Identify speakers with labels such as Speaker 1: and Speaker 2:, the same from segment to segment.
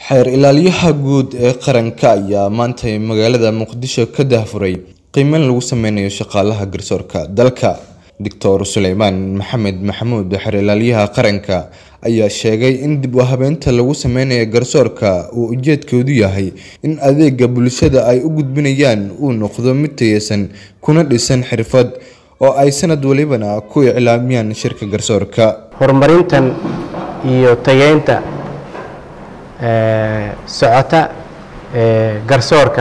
Speaker 1: xeer ilaaliyaha guud ee qaranka ayaa maanta magaalada muqdisho ka daahfuray qiimeyn lagu sameynayo shaqaalaha garsoorka dalka doctor suleymaan maxamed maxamuud xeer ilaaliyaha qaranka ayaa sheegay in dib u habeynta lagu sameynayo garsoorka uu ujeedkoodu yahay in adeega bulshada ay u gudbinayaan uu noqdo mid tayeysan kuna dhisan xirfad oo ay sanad walibana ku iclaamiyaan shirka garsoorka
Speaker 2: horumarintan iyo tayeynta socota garsoorka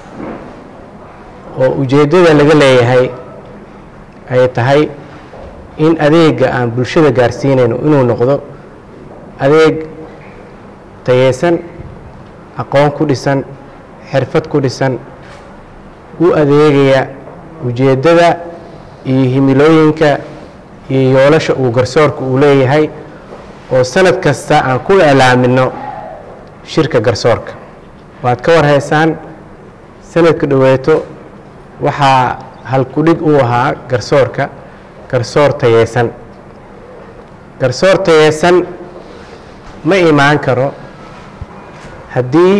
Speaker 2: oo ujeeddada laga leeyahay ay tahay in adeega aan bulshada gaarsiinayno inuu noqdo adeeg tayeysan aqoon ku dhisan xirfad ku dhisan u adeegaya ujeeddada iyo himilooyinka iyo yoolasha uu garsoorka uu leeyahay oo sanad kasta aan ku iclaamino shirka garsoorka waad ka warhaysaan sanadka dhoweeto waxaa halkudhig uu ahaa garsoorka garsoor tayeysan garsoor tayeysan ma imaan karo haddii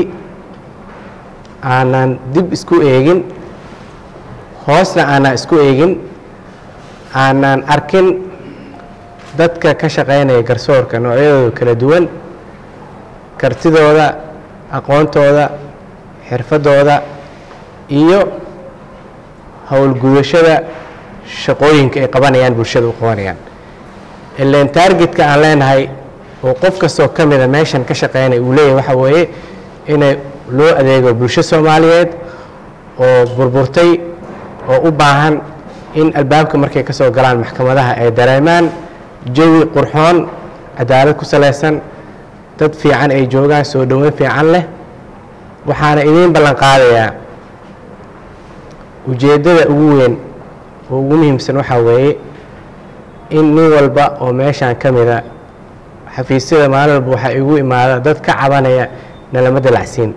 Speaker 2: aanan dib isku eegin hoosna aanan isku eegin aanan arkin dadka ka shaqaynaya garsoorka noocyadooda kala duwan kartidooda aqoontooda xirfadooda iyo howlgudashada shaqooyinka ay qabanayaan bulshada u qabanayaan ileen taargetka aan leenahay oo qof kastoo ka mida meeshan ka shaqeynaya uu leeyahay waxa weeye inay loo adeego bulsho soomaaliyeed oo burburtay oo u baahan in albaabka markay ka soo galaan maxkamadaha ay dareemaan jawi qurxoon cadaalad ku salaysan dad fiican ay joogaan soo dhoweyn fiican leh waxaana idiin ballan qaadayaa ujeeddada ugu weyn oo ugu muhiimsan waxaa weeye in nin walba oo meeshaan ka mida xafiisyada maalin walba waxaa igu imaada dad ka cabanaya nalama dalacsiin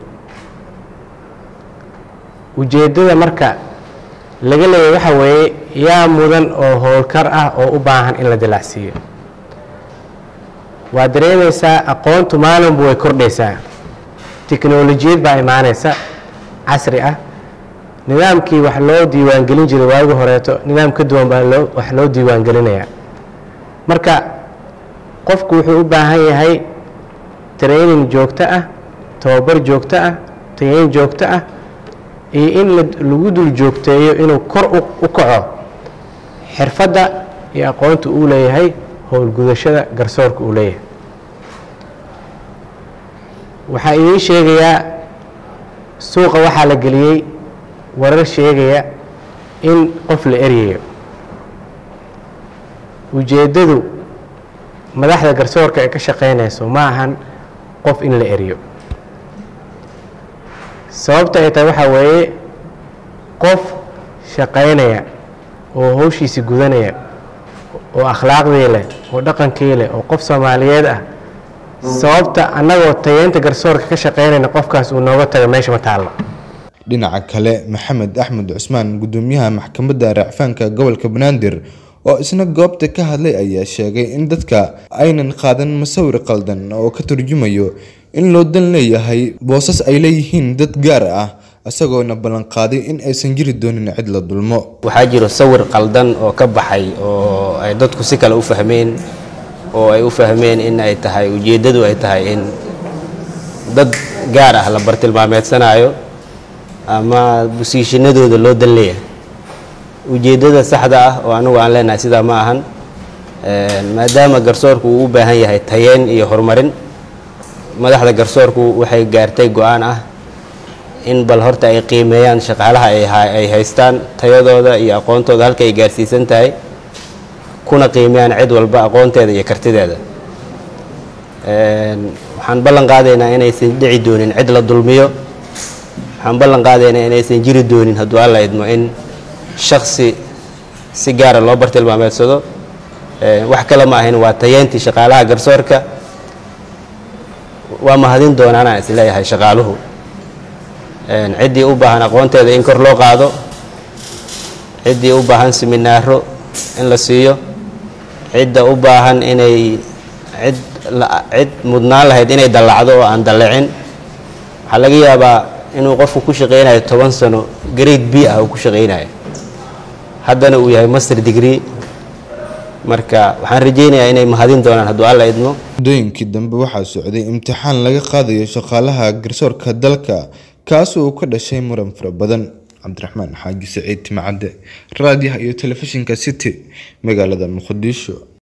Speaker 2: ujeeddada marka laga leeyahy waxaa weeye yaa mudan oo howlkar ah oo u baahan in la dalacsiiyo waad dareemaysaa aqoontu maalinba way kordhaysaa tiknolojiyad baa imaanaysa casri ah nidaamkii wax loo diiwaangelin jiray waagi horeeto nidaam ka duwan baa loo wax loo diiwaangelinayaa marka qofku wuxuu u baahan yahay training joogto ah tababar joogto ah tayeyn joogto ah iyo in lagu dul joogteeyo inuu kor u kaco xirfadda iyo aqoonta uu leeyahay howlgudashada garsoorka uu leeyahay waxaa idiin sheegayaa suuqa waxaa la geliyey warar sheegaya in qof la eryayo ujeeddadu madaxda garsoorka ay ka shaqaynayso ma ahan qof in la eryo sababta ay tahay waxaa weeye qof shaqaynaya oo howshiisi gudanaya oo akhlaaqdii leh oo dhaqankii leh oo qof soomaaliyeed ah sababta annagoo tayeynta garsoorka ka shaqaynayna qofkaas uu nooga taga meesha ma taallo
Speaker 1: dhinaca kale maxamed axmed cusmaan gudoomiyaha maxkamadda racfaanka gobolka banaadir oo isna goobta ka hadlay ayaa sheegay in dadka aynan qaadan masawir qaldan oo ka turjumayo in loo dan leeyahay boosas ay leeyihiin dad gaar ah isagoona ballanqaaday in aysan jiri doonin cid la dulmo
Speaker 3: waxaa jiro sawir qaldan oo ka baxay oo ay dadku si kale u fahmeen oo ay u fahmeen in ay tahay ujeeddadu ay tahay in dad gaar ah la bartilmaameedsanayo ama busiishanadooda loo dan leeyahay ujeeddada saxda ah oo anigu aan leenahay sidaa ma ahan maadaama garsoorku uu u baahan yahay tayeyn iyo horumarin madaxda garsoorku waxay gaartay go-aan ah in bal horta ay qiimeeyaan shaqaalaha ay haystaan tayadooda iyo aqoontooda halka ay gaarsiisan tahay kuna qiimeeyaan cid walba aqoonteeda iyo kartideeda waxaan ballan qaadaynaa inaysan dhici doonin cid la dulmiyo waxaan ballan qaadaynaa inaysan jiri doonin hadduu alla idmo in shaksi si gaara loo bartilmaameedsado wax kale ma ahayn waa tayeyntii shaqaalaha garsoorka waa mahadin doonaan aan isleeyahay shaqaaluhu ciddii u baahan aqoonteeda in kor loo qaado ciddii u baahan siminaaro in la siiyo cidda u baahan inay cid la- cid mudnaan lahayd inay dallacdo oo aan dallicin waxaa laga yaabaa inuu qofku ku shaqaynayo toban sano grade b ah uu ku shaqaynayo haddana uu yahay master degree marka waxaan rajaynayaa inay mahadin doonaan hadduu alla idmo
Speaker 1: muddooyinkii dambe waxaa socday imtixaan laga qaadayo shaqaalaha garsoorka dalka kaas oo ka dhashay muran fara badan cabdiraxmaan xaaji saciid timacadde raadiyaha iyo telefishinka city magaalada muqdisho